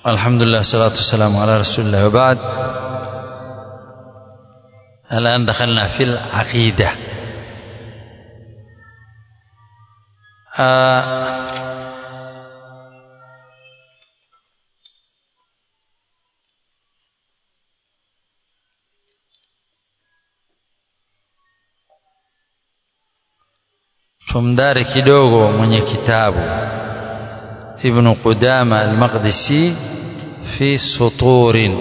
الحمد لله والصلاة والسلام على رسول الله وبعد الآن دخلنا في العقيدة آه tumdari kidogo mwenye kitabu ibn Qudama al-Maqdisi fi suturin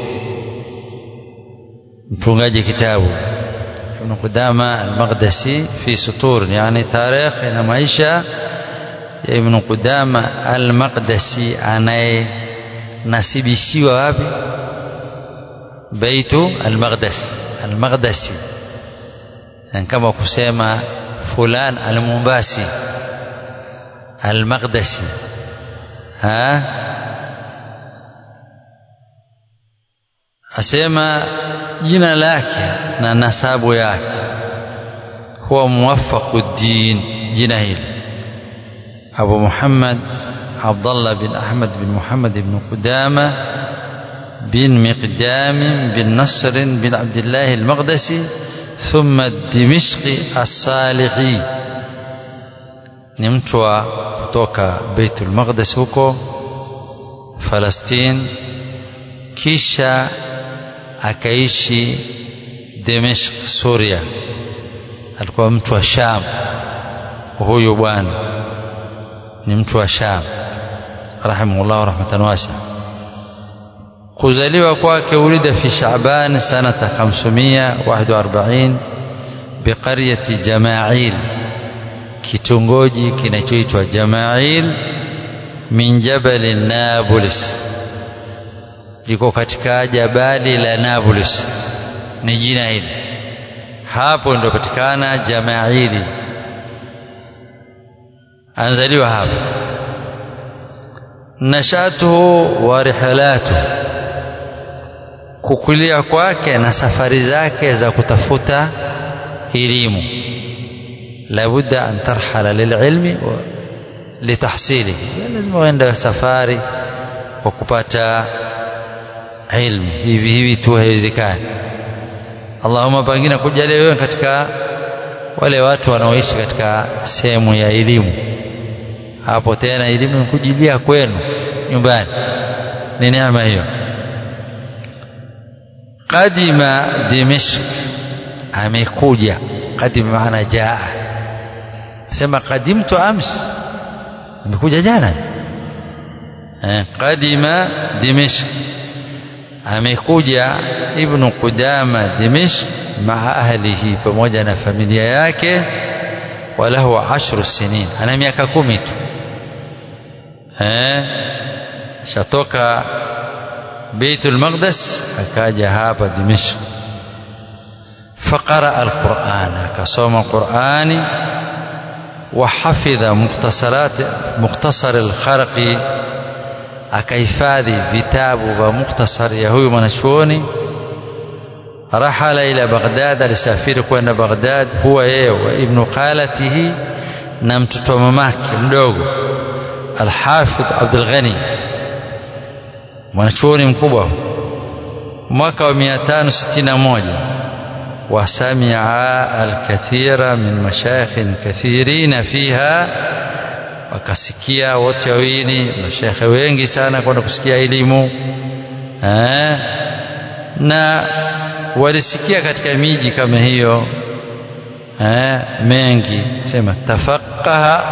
mtungaji kitabu ibn Qudama al-Maqdisi fi suturin yani tarehe na maisha ya ibn Qudama al-Maqdisi anaye nasibishiwa wapi baitu al-Maqdis al-Maqdisi kama kusema fulan al-Mumbasi al-Maqdisi ha asema jina lake na nasabu yake huwa muwaffaquddin jina hili Abu Muhammad Abdullah bin Ahmad bin Muhammad bin Qudama bin Miqdam bin Nasr bin Abdullah al-Maqdisi ثم الدمشقي الصالحي ni mtu wa kutoka Baitul Maqdis huko Palestine kisha akaishi Dimishq Suria alikuwa mtu wa Sham huyu bwana ni mtu wa Sham rahimahullah rahmatan wasi'a kuzaliwa kwake ulida fi Shaaban sanata 541 biqaryati Jama'il kitongoji kinachoitwa Jama'il min jabal Nablus liko katika jabali la Nablus ni jina hili hapo ndio patikana Jama'ili anzaliwa hapo nashatuhu wa rihalatuhu kukulia kwake na safari zake za kutafuta elimu labudda an tarhala lililmi litahsilihi lazima uende safari kwa kupata ilmu hivi hivi tu haiwezekani Allahumma pengine kujalia wewe katika wale watu wanaoishi katika sehemu ya elimu hapo tena elimu kujilia kwenu nyumbani ni neema hiyo qadima dimishq amekuja qadima maana jaa sema qadimtu ams amekuja jana eh qadima dimishq amekuja ibn qudama dimishq maa ahlihi pamoja na familia yake walahu ashru sinin ana miaka kumi tu eh shatoka بيت المقدس akaja hapa Dimishq فقرأ القرآن كصوم القرآن وحفظ مختصرات مختصر الخرق akahifadhi vitabu vya mukhtasar ya huyu mwanachuoni rahala ila Baghdad alisafiri kwenda Baghdad huwa yeye wa ibn khalatihi na mtoto mamake mdogo Al-Hafidh Abdul Ghani mwanachuoni mkubwa mwaka wa 561 wasamia alkathira min mashayikhin kathirina fiha wakasikia wote wawili mashekhe wengi sana kwenda kusikia elimu eh, na walisikia katika miji kama hiyo eh, mengi sema tafaqaha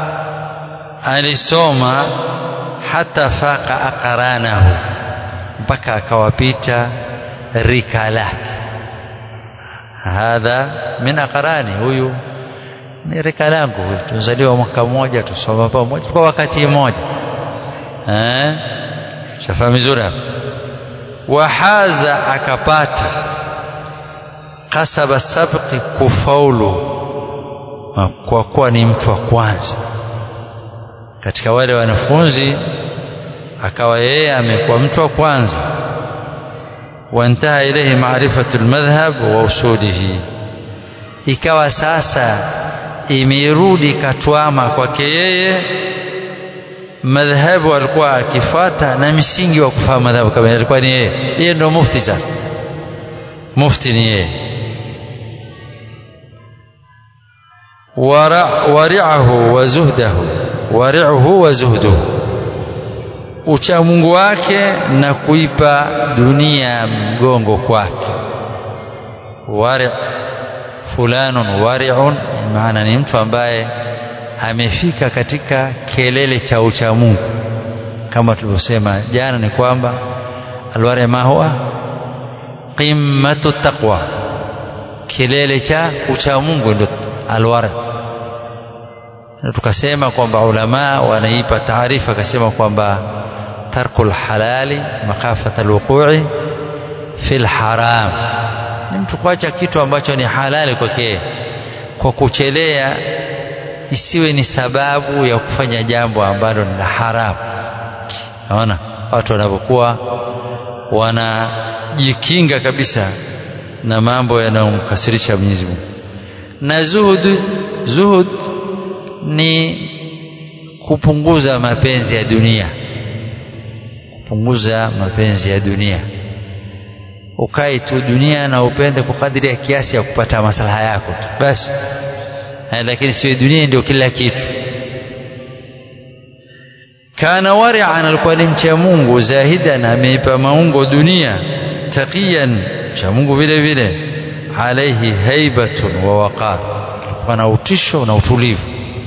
alisoma hata faqa aqranahu mpaka akawapita rika lake hadha min aqrani huyu ni rika langu huyu tuzaliwa mwaka mmoja tusoma pamoja kwa wakati mmoja eh shafahamu vizuri hapo wahaza akapata kasaba sabqi kufaulu kwa kuwa ni mtu wa kwanza katika wale wanafunzi akawa yeye amekuwa mtu wa kwanza wantaha ilayhi maarifatu almadhhab wa usulihi ikawa sasa imerudi katwama kwake yeye madhhabu alikuwa akifuata na msingi wa kufahamu madhhabu kama alikuwa ni yeye yeye ndio mufti sasa mufti ni yeye wari'ahu wa zuhdahu wari'uhu wa zuhduhu ucha Mungu wake na kuipa dunia mgongo kwake wari fulanun wari'un maana ni mtu ambaye amefika katika kelele cha ucha Mungu kama tulivyosema jana ni kwamba alwari ma huwa qimmatu taqwa kilele cha ucha Mungu ndio alwari tukasema kwamba ulama wanaipa taarifa akasema kwamba tarkul halali makhafata alwuqu'i fil haram ni mtu kuacha kitu ambacho ni halali kwake kwa kuchelea isiwe ni sababu ya kufanya jambo ambalo ni la haramu naona watu wanapokuwa wanajikinga kabisa na mambo yanayomkasirisha Mwenyezi Mungu na zuhud zuhud ni kupunguza mapenzi ya dunia kupunguza mapenzi ya dunia ukae tu dunia na upende kwa kadiri ya kiasi ya kupata maslaha yako tu basi lakini sio dunia ndio kila kitu kana wari'an alikuwa ni mcha Mungu zahidan ameipa maungo dunia taqiyan cha Mungu vile vile alaihi haibatun wa waqar pana utisho na utulivu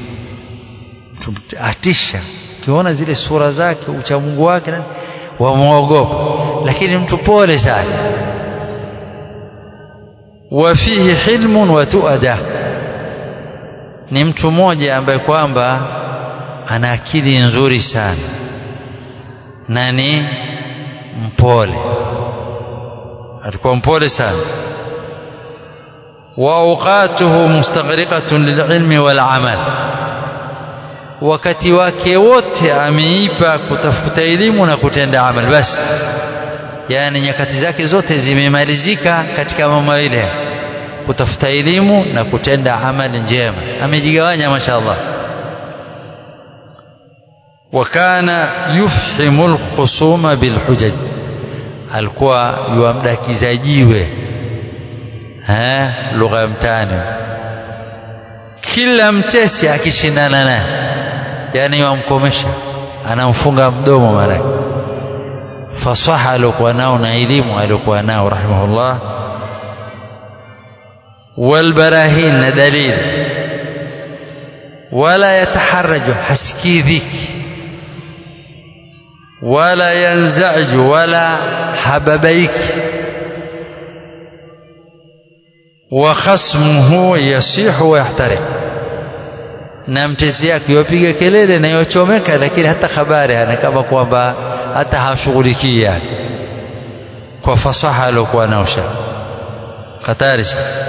atisha ukiona zile sura zake ucha Mungu wake wamwogopa lakini mtu pole sana wa fihi hilmun wa tuada ni mtu mmoja ambaye kwamba ana akili nzuri sana na ni mpole alikuwa mpole sana wa awqatuhu mustaghriqatun lililmi wal amal wakati wake wote ameipa kutafuta elimu na kutenda amal basi yani nyakati zake zote zimemalizika katika mambo ile kutafuta elimu na kutenda amali njema amejigawanya mashaallah wakana yufhimu alkhusuma bilhujaj alikuwa yuamdakiza jiwe eh lugha ya mtaani kila mtesi akishindana naye yani wamkomesha anamfunga mdomo mara fasaha aliokuwa nao na elimu aliokuwa nao rahimahullah والبراهين دليل ولا يتحرج حسكي ذيك ولا ينزعج ولا حببيك وخصمه يصيح ويحترق na mtezi yake yopiga kelele na yochomeka lakini hata habari hana kama kwamba hata hashughulikii yake kwa fasaha aliokuwa nao sha hatari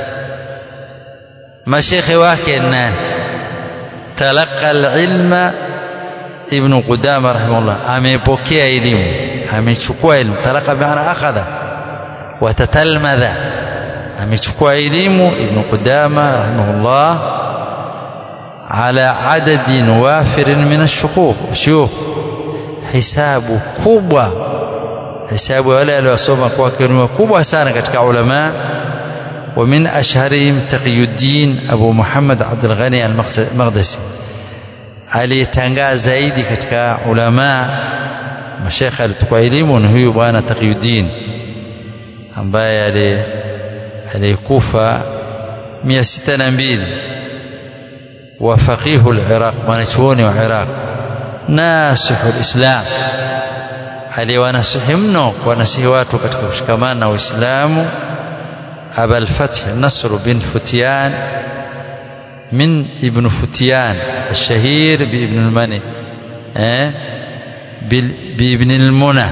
mashekhe wake nani talaqa alilma ibn qudama rahimahullah amepokea elimu amechukua elimu talaqa maana akhadha watatalmadha amechukua elimu ibn qudama rahimahullah على عدد وافر من الشيوخ شيوخ حساب kubwa hisabu wale waliosoma kwake ni wakubwa sana katika ulama ومن أشهرهم تقي الدين أبو محمد عبد الغني المقدسي aliyetangaa zaidi katika ulama mashekhe alitoka elimu ni huyu bwana Taqiyuddin ambaye aliyekufa mia sita na mbili wa faqihu al-Iraq mwanachuoni wa Iraq nasihu al-Islam aliyewanasihi mno kuwanasihi watu katika kushikamana na Uislamu أبا الفتح نصر بن فتيان من ابن فتيان الشهير بابن المني eh? بابن المنى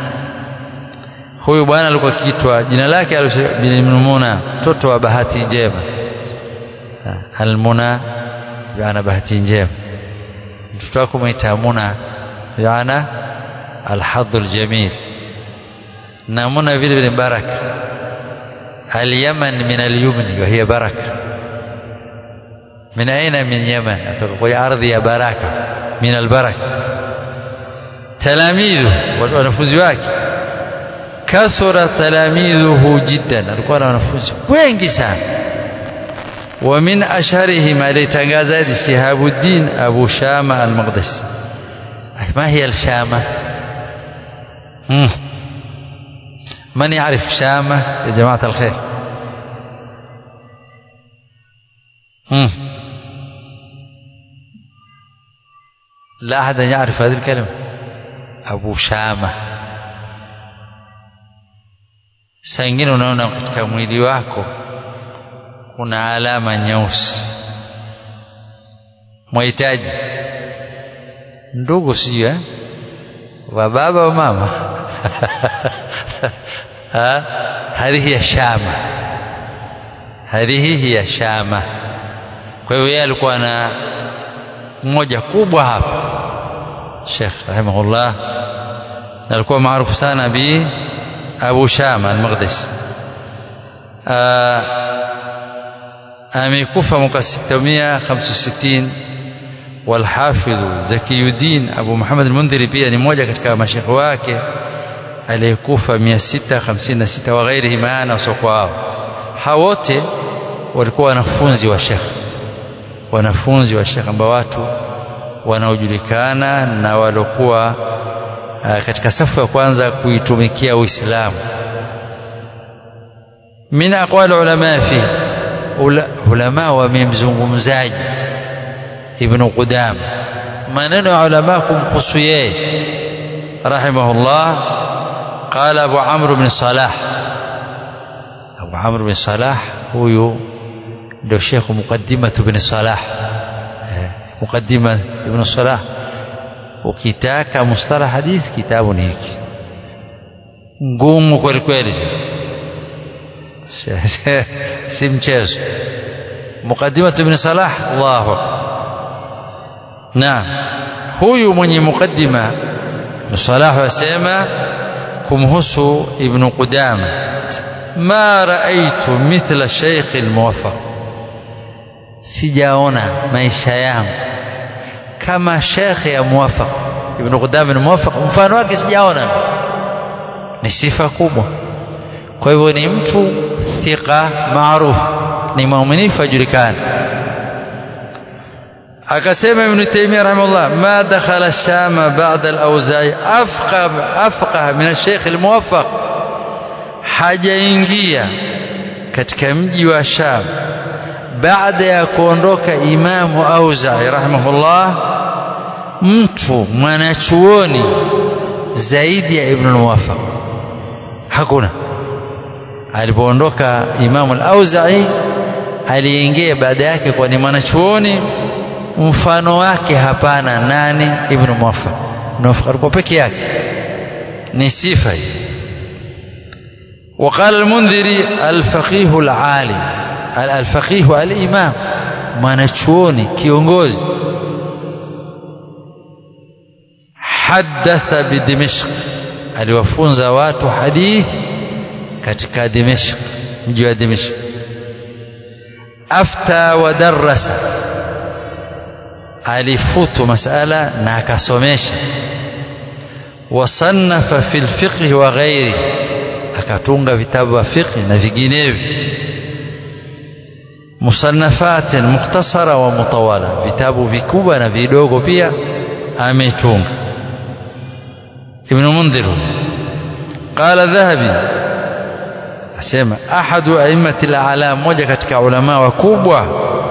huyu bwana alikuwa kitwa jina lake ibn muna mtoto wa bahati njema almuna yana bahati njema mtoto wako mwita muna yana alhadhu aljamil na muna vile vile baraka اليمن من اليمن وهي بركة من أين من يمن أتقول أرض يا بركة من البركة talamidhu wanafunzi wake kathura talamidhuhu jiddan alikuwa na wanafunzi wengi sana wa min asharihim alitangaza hadi Shihabuddin Abu Shama al-Maqdisi ما هي الشامة مم. من يعرف شامة يا جماعة الخير مم. لا أحد يعرف هذه الكلمة أبو شامة saa ingine unaona katika mwili wako kuna alama nyeusi mwahitaji ndugu sijui eh? wa baba wa mama hadhihi ya shama hadhihi hiya shama kwa hiyo yeye alikuwa na mmoja kubwa hapa Sheikh rahimahullah na alikuwa maarufu sana bi Abu Shama al-Maqdisi amekufa mwaka 665 والحافظ زكي الدين أبو محمد المنذري pia ni mmoja katika mashekhe wake aliyekufa 656 wa ghairihi maana wasiokuwa hao hao wote walikuwa wanafunzi wa shekhe wanafunzi wa shekhe ambao watu wanaojulikana na waliokuwa katika safu ya kwanza kuitumikia Uislamu min aqwal ulama fi ulama wamemzungumzaji ibn Qudam maneno ya ulama kumhusu yeye rahimahullah qala Abu Amr bin Salah Abu Amr bin Salah huyu ndio Sheikh Muqaddimah ibn Salah Muqaddimah ibn Salah ukitaka mustalah hadith kitabu ni hiki ngumu kweli kweli si mchezo Muqaddimah ibn Salah Allahu akbar naam huyu mwenye mukaddima Salah wasema kumhusu Ibn Qudama ma raaitu mithla Sheikh al-Muwaffaq sijaona maisha yangu kama Sheikh ya Muwaffaq Ibn Qudama al-Muwaffaq mfano wake sijaona ni sifa kubwa kwa hivyo ni mtu thika maarufu ni muaminifu ajulikana akasema ibn Taymiyyah rahimahullah ma dakhala ash-Sham ba'da al-Awza'i afqah afqah min ash-Sheikh al-Muwaffaq hajaingia katika mji wa Sham baada ya kuondoka Imamu Auza'i rahimahullah mtu mwanachuoni zaidi ya Ibn al-Muwaffaq hakuna alipoondoka Imamu al-Auza'i aliingia baada yake kwa ni mwanachuoni mfano wake hapana nani ibn Muwaffaq Muwaffaq alikuwa peke yake ni sifa hii وقال المنذري الفقيه العالم الفقيه الإمام mwanachuoni kiongozi hadatha bidimishq aliwafunza watu hadithi katika dimishq mji wa dimishq afta wa darasa alifutu masala na akasomesha wasannafa fi lfiqhi wa ghairi akatunga vitabu vya fiqhi na vinginevyo musannafatin mukhtasara wa mutawala vitabu vikubwa na vidogo pia ametunga ibn mundhir qala dhahabi asema ahadu a'immati al-a'lam moja katika ulama wakubwa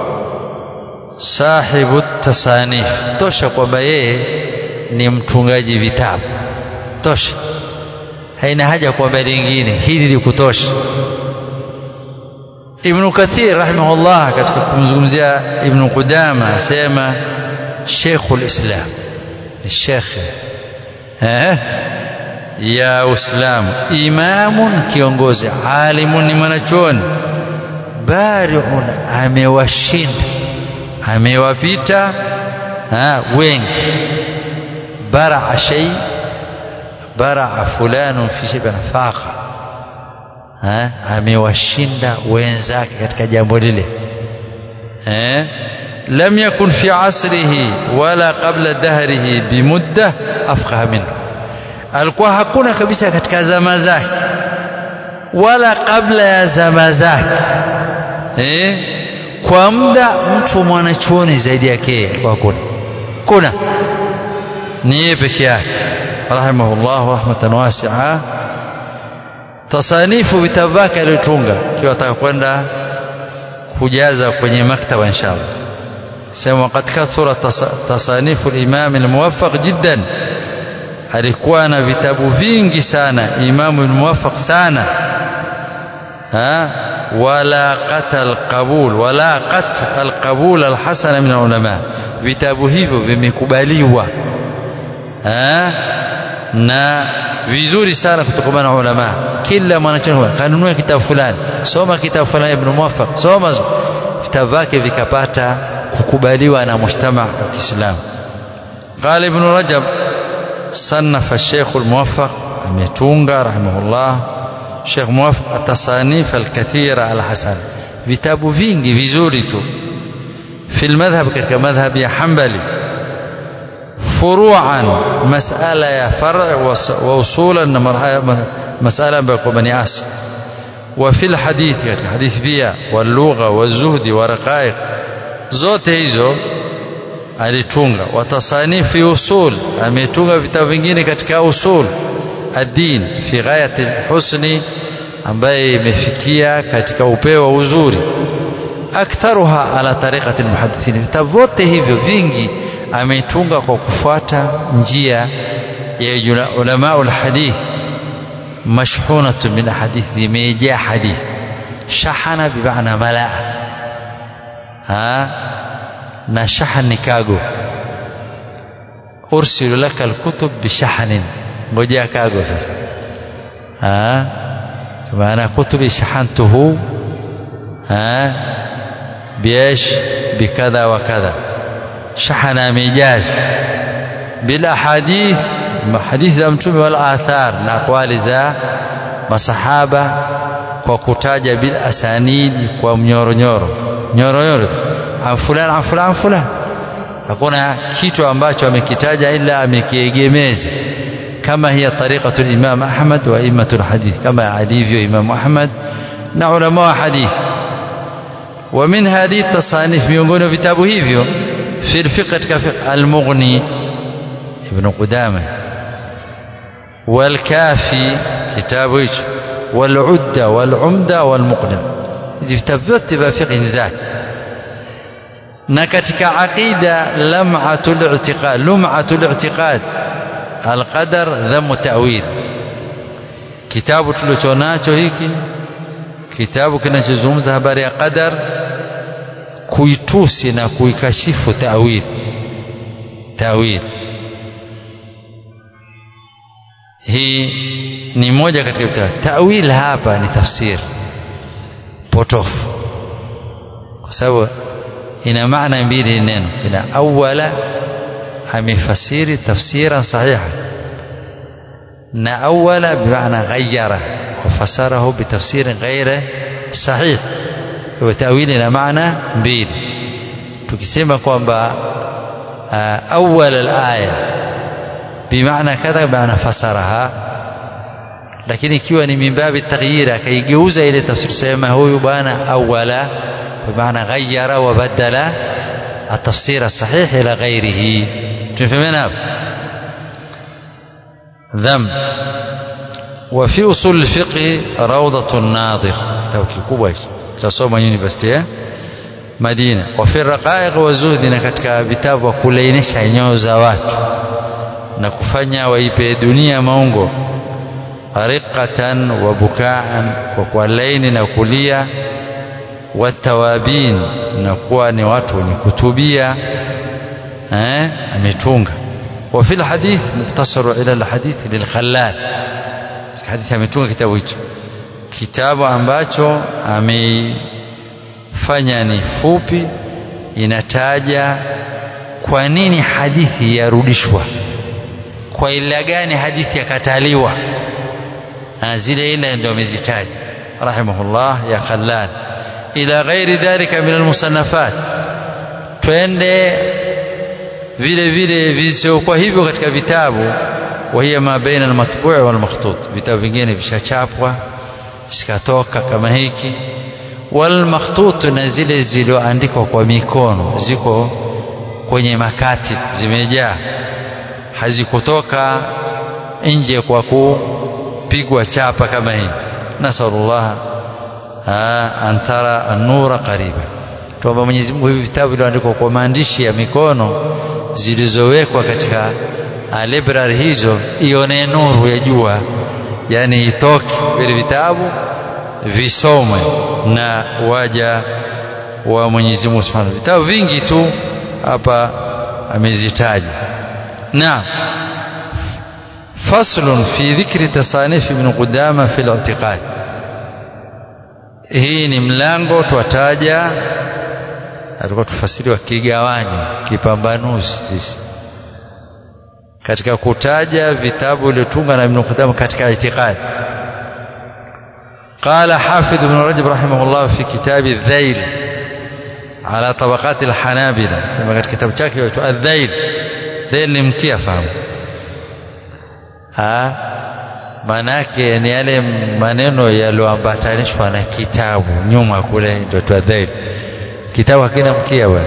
sahibu tasanif tosha kwamba yeye ni mtungaji vitabu tosha haina haja kwamba lingine hili likutosha Ibn Kathir rahimahullah katika kumzungumzia Ibn Qudama asema Sheikhul Islam ni Sheikh eh ya Uislamu imamun kiongozi alimun ni mwanachuoni bari'un amewashinda amewapita wengi baraa shay baraa fulanu fi shay'in faqa amewashinda wenzake katika jambo lile eh lam yakun fi asrihi wala qabla dahrihi bimudda afqaha minhu alikuwa hakuna kabisa katika zama zake wala kabla ya zama zake eh? kwa muda mtu mwanachuoni zaidi yake alikuwa hakuna kuna ni yeye peke yake rahimahullah rahmatan wasi'a tasanifu vitabu vyake aliyotunga ikiwa ataka kwenda kujaza kwenye maktaba inshallah sema qad kathura tasanifu al-imam al-muwaffaq jiddan alikuwa na vitabu vingi sana imamu al-muwaffaq sana ha wala qatal qabul wala qat al-qabul al-hasan min ulama vitabu hivyo vimekubaliwa na vizuri sana kutokana na ulama kila mwanachuoni kanunua kitabu fulani soma kitabu fulani ibn muwaffaq soma vitabu vyake vikapata kukubaliwa na mujtama wa Kiislamu قال ابن رجب صنف الشيخ الموفق ametunga rahimahullah Sheikh Muwafaq atasanif alkathira alhasan vitabu vingi vizuri tu في المذهب katika madhhab ya Hanbali فروعا مسألة يا فرع ووصولا مسألة بني آسف وفي الحديث katika hadith pia واللغة والزهد ورقائق zote hizo alitunga watasanifi usul ametunga vitabu vingine katika usul ad-din fi ghayati husni ambaye imefikia katika upeo wa uzuri aktharuha ala tariqati almuhaddithin vitabu vyote hivyo vingi ametunga kwa kufuata njia ya ulama alhadith mashhunatu min hadith imejaa hadith shahana bimaana malaa ha na shahan ni kago ursilu laka alkutub bishahanin ngojea kago sasa ha maana kutubi shahantuhu ha biesh bikadha wa kadha shahana mijaz bila hadith hadithi za mtume wala athar na aqwali za masahaba kwa kutaja bil asanidi kwa mnyoronyoro nyoronyoro an fulani an fulani an fulani hakuna kitu ambacho amekitaja ila amekiegemeza kama hiya tariqatu imam ahmad wa imatu hadith kama alivyo imam ahmad na ulama wa hadith wa min hadhihi tasanif miongoni vitabu hivyo في الفقه كفقه المغني ابن قدامة والكافي كتاب والعدة والعمدة والمقنع vitabu vyote vya fiqh zake na katika aqida lam'atul i'tiqad lum'atul i'tiqad alqadar dhamu ta'wil kitabu tulichonacho hiki kitabu kinachozungumza habari ya qadar kuitusi na kuikashifu ta'wil ta'wil hii ni moja katika vitabu ta'wil hapa ni tafsiri potofu kwa sababu ina maana mbili neno ina awala amefasiri tafsiran sahiha na awala bimaana ghayyara wafasarahu bitafsirin ghaira sahih kwa tawili ina maana mbili tukisema kwamba awal alaya bimaana kadha bimaana fasaraha lakini ikiwa ni mimbabi taghyira akaigeuza ile tafsiri sema huyu bwana awala bimaana ghayyara wa badala التفسير الصحيح إلى غيره تفهمين ذم وفي أصول الفقه روضة الناظر توكي كويس تصوم يونيفرسيتي Madina wa fi raqaiq wa zuhdi na katika vitabu wa kulainisha nyoyo za watu na kufanya waipe dunia maungo riqatan wa bukaan kwa kwa laini na kulia watawabin na kuwa ni watu wenye kutubia eh ametunga wa fil hadith mukhtasaru ila al hadith lil khallal hadithi ametunga kitabu hicho kitabu ambacho ameifanya ni fupi inataja kwa nini hadithi yarudishwa kwa ila gani hadithi yakataliwa zile ila ndio amezitaja rahimahullah ya khallal ila ghairi dhalika min almusannafat twende vile vile visiokuwa hivyo katika vitabu وهي ما بين المطبوع والمخطوط vitabu vingine vishachapwa zikatoka kama hiki walmakhtut na zile zilizoandikwa kwa mikono ziko kwenye makati zimejaa hazikutoka nje kwa kupigwa chapa kama hii nasalullah an tara an-nura qariba tuomba Mwenyezi Mungu hivi vitabu vilivyoandikwa kwa maandishi ya mikono zilizowekwa katika library hizo ione nuru ya jua yani itoke vile vitabu visomwe na waja wa Mwenyezi Mungu Subhanahu vitabu vingi tu hapa amezitaja na فصل في ذكر تصانيف ابن قدامة في الاعتقاد hii ni mlango twataja alikuwa tufasiriwa kigawanyo kipambanuzi sisi katika kutaja vitabu vilivyotunga na Ibn Qudama katika itikadi قال حافظ ابن رجب رحمه الله في كتاب الذيل على طبقات الحنابلة سمى katika kitabu chake chaitwa الذيل ذيل ni mkia fahamu ha manake ni yale maneno yaliyoambatanishwa na kitabu nyuma kule ndio twadhail kitabu hakina mkia bwana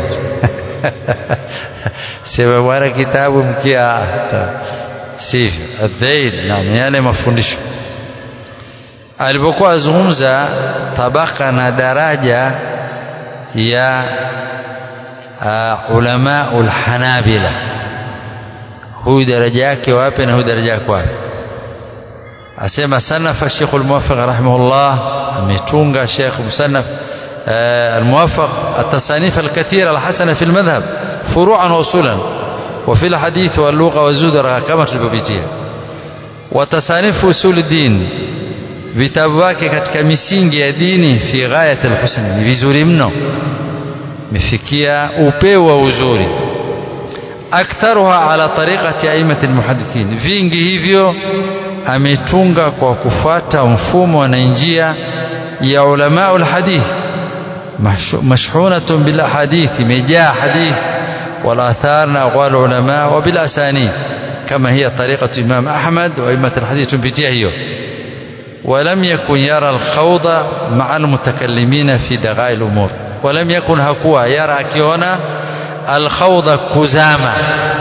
sema bwana kitabu mkia sivyo adhail naam yale mafundisho alipokuwa azungumza tabaka na daraja ya uh, ulama ulhanabila huyu daraja yake wapi na huyu daraja yake wapi asema sanafa Sheikh al-Muwaffaq rahimahullah ametunga Sheikh Musannaf الموفق التصانيف الكثيرة الحسنة في المذهب فروعا وأصولا وفي الحديث واللغة والزدر كما tulivyopitia وتصانيف أصول الدين vitabu vyake katika misingi ya dini fi ghayat alhusn ni vizuri mno mifikia upeo wa uzuri aktharuha ala tariqati aimati almuhaddithin vingi hivyo ametunga kwa kufuata mfumo na njia ya ulama alhadith mashhunatun bil ahadith imejaa hadith wal athar na aqwal ulama wa bil asanid kama hiya tariqatu imam ahmad wa aimat alhadith tupitia hiyo ولم يكن يرى الخوض مع المتكلمين في دغائل الأمور ولم يكن هكوا يرى كيونا الخوض كزامة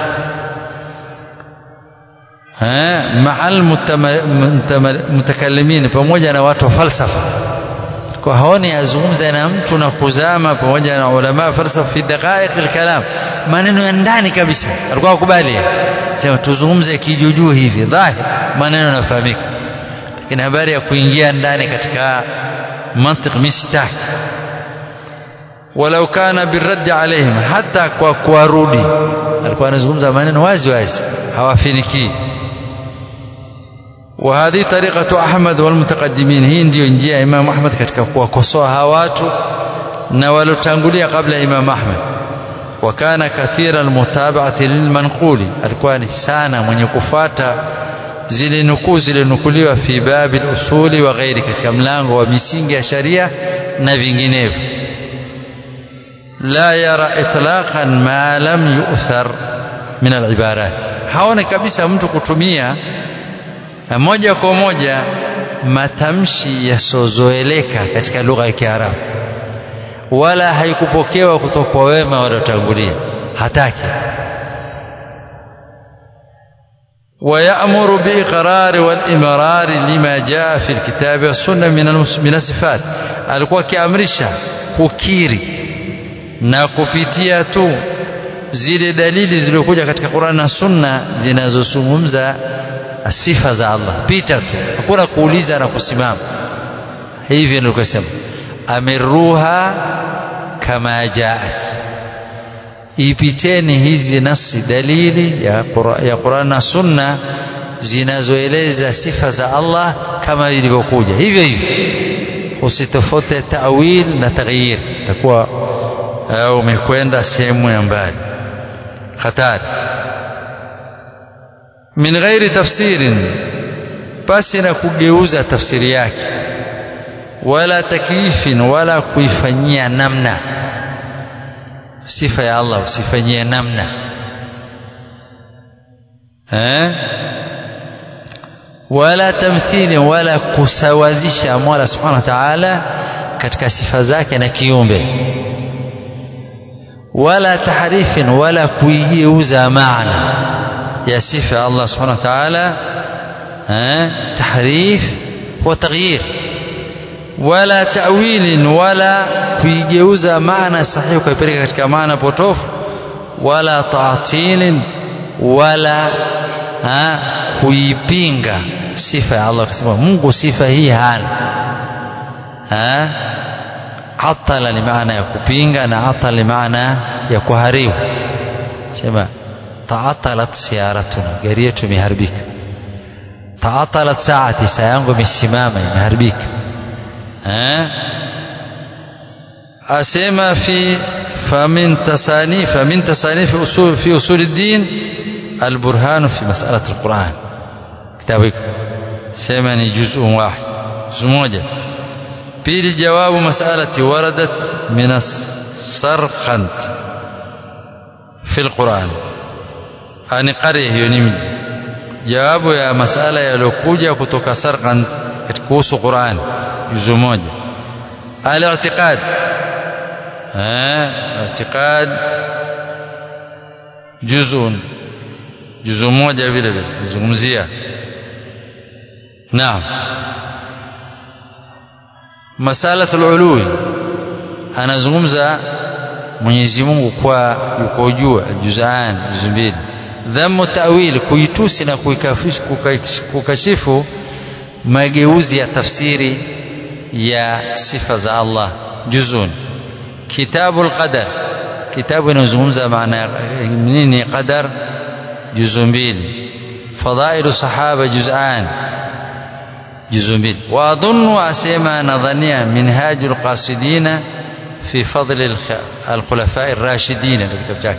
مع المتكلمين pamoja na watu falsafa kwa haoni azungumza na mtu na kuzama pamoja na ulama falsafa fi daqaiq alkalam maneno ya ndani kabisa alikuwa akubali sema tuzungumze kijujuu hivi dhahir maneno yanafahamika lakini habari ya kuingia ndani katika mantiq mistaki walau kana birraddi alaihim hata kwa kuwarudi alikuwa anazungumza maneno wazi wazi hawafinikii وهذه طريقة أحمد والمتقدمين هي ndio njia ya Imam Ahmad katika kuwakosoa hawa watu na walotangulia kabla Imam Ahmad wakana kathira almutaba'ati lilmanquli alikuwa ni sana mwenye kufuata zile nukuu zilinukuliwa fi babi usuli wa ghairi katika mlango wa misingi ya sharia na vinginevyo la yara itlaqan ma lam yu'thar min alibarat haone kabisa mtu kutumia moja kwa moja matamshi yasozoeleka katika lugha ya Kiarabu wala haikupokewa kutoka kwa wema waliotangulia hataki ويأمر بإقرار والإمرار لما جاء في الكتاب والسنة من من الصفات alikuwa akiamrisha kukiri na kupitia tu zile dalili zilizokuja katika Qur'an na Sunna zinazozungumza sifa za Allah pita tu hakuna kuuliza na kusimama hivi ndio kusema amiruha kama jaat ipiteni hizi nasi dalili ya ya Qur'an na Sunna zinazoeleza sifa za Allah kama ilivyokuja hivyo hivyo usitofote tawil na taghyir takuwa umekwenda sehemu ya mbali hatari min ghairi tafsirin basi na kugeuza tafsiri yake wala takyifin wala kuifanyia namna sifa ya Allah usifanyie namna eh wala tamthili wala kusawazisha Mola subhanahu wa ta'ala katika sifa zake na kiumbe wala tahrifin wala kuigeuza maana ya sifa ya Allah subhanahu wa ta'ala tahrif huwa taghyir wala ta'wilin wala kuigeuza maana sahihi kuipeleka katika maana potofu wala ta'tilin wala ha, kuipinga sifa ya Allah kusema Mungu sifa hii hana ha atala ni maana ya kupinga na atala ni maana ya kuharibu sema taatalat siyaratuna gari yetu imeharibika taatalat saati saa yangu imesimama imeharibika asema fi فمن تصانيف فمن تصانيف أصول في أصول الدين البرهان في مسألة القرآن كتابك سمني جزء واحد جزء موجة بيل جواب مسألة وردت من السرقند في القرآن أن قريه ينمج جواب يا مسألة يلوكوجة كتوك سرقند كتكوس قرآن جزء موجة الاعتقاد اعتقاد جزء جزء moja vile vile kuzungumzia naam masalatul ulwi anazungumza Mwenyezi Mungu kwa yuko juu juzaan juzu mbili dhammu ta'wil kuitusi na kukashifu mageuzi ya tafsiri ya sifa za Allah juzun كتاب القدر كتاب ينزمز معنى منين قدر جزء بيل فضائل الصحابة جزءان جزء بيل وأظن أسيما نظنيا منهاج القاصدين في فضل الخلفاء الراشدين الكتاب جاك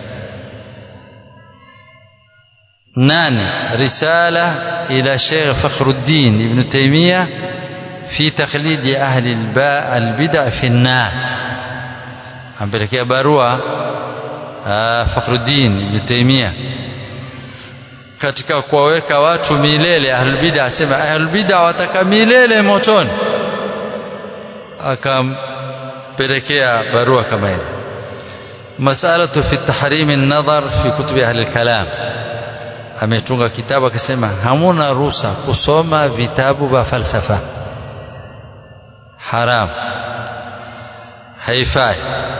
ناني رسالة إلى شيخ فخر الدين ابن تيمية في تقليد أهل الباء البدع في النار ampelekea barua Fakhruddin Ibn Taymiyyah katika kuwaweka watu milele ahlul bid'a asema ahlul bid'a wataka milele motoni akampelekea barua kama ile masalatu fi tahrim an-nadhar fi kutubi ahli al-kalam ametunga kitabu akasema hamuna ruhusa kusoma vitabu vya falsafa haram haifai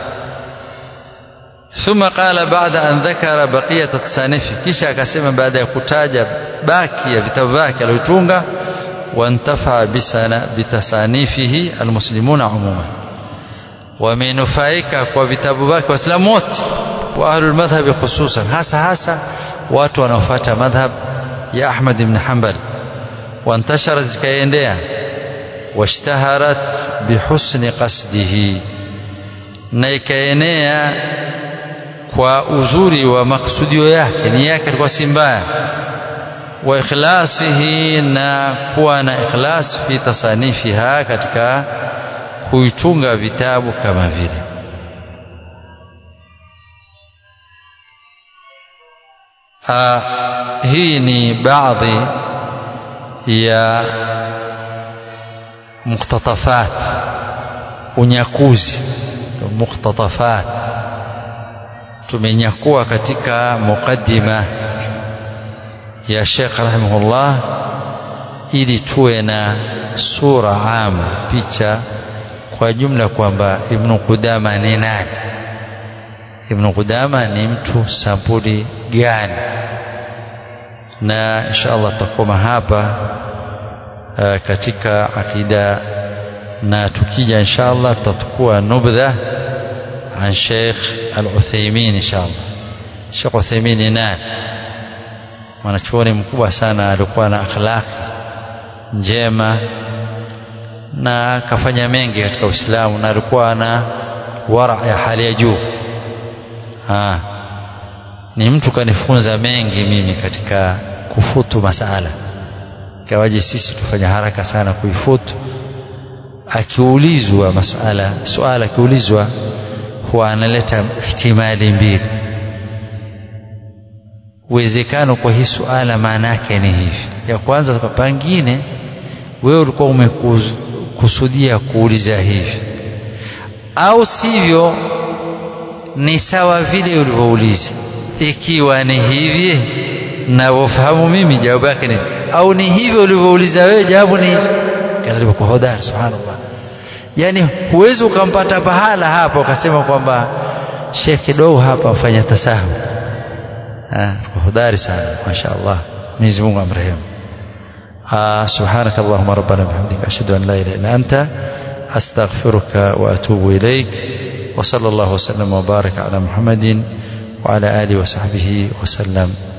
ثم قال بعد أن ذكر بقية تصانيفه kisha akasema baada ya kutaja baki ya vitabu vyake alivyotunga wantafa bitasanifihi almuslimuna umuman wamenufaika kwa vitabu vyake waislamu wote wa ahlul madhhabi khususan hasa hasa watu wanaofuata madhhab ya Ahmad ibn Hanbal wantashara zikaendea washtaharat bihusni qasdihi na ikaenea kwa uzuri wa maksudio yake nia yake ilikuwa si mbaya wa ikhlasihi na kuwa na ikhlas fi tasanifiha katika kuitunga vitabu kama vile hii ni baadhi ya mukhtatafat unyakuzi mukhtatafat tumenyakua katika mukaddima ya Sheikh rahimahullah ili tuwe na sura ama picha kwa jumla kwamba Ibn Qudama ni nani Ibn Qudama ni mtu sampuli gani na inshallah tutakoma hapa uh, katika akida na tukija inshallah tutakuwa nubdha عن شيخ العثيمين إن شاء الله Sheikh Uthaymeen ni nani mwanachuoni mkubwa sana alikuwa na akhlaqi njema na kafanya mengi katika Uislamu na alikuwa na wara ya hali ya juu ah ni mtu kanifunza mengi mimi katika kufutu masala kawaje sisi tufanya haraka sana kuifutu akiulizwa masala suala akiulizwa huwa analeta ihtimali mbili uwezekano kwa hii suala maana yake ni hivi ya kwanza pengine wewe ulikuwa umekusudia kuuliza hivi au sivyo ni sawa vile ulivyouliza ikiwa ni hivi navyofahamu mimi jawabu yake ni au ni hivyo ulivyouliza wewe jawabu ni alivyokuwa hodari subhanallah yani huwezi ukampata pahala hapa ukasema kwamba shekh kidogo hapa ufanya tasahu hodari sana mashaallah Mwenyezi Mungu amrehemu سبحانك اللهم ربنا بحمدك أشهد أن لا إله إلا أنت أستغفرك وأتوب إليك وصلى الله وسلم وبارك على محمد وعلى آله وصحبه وسلم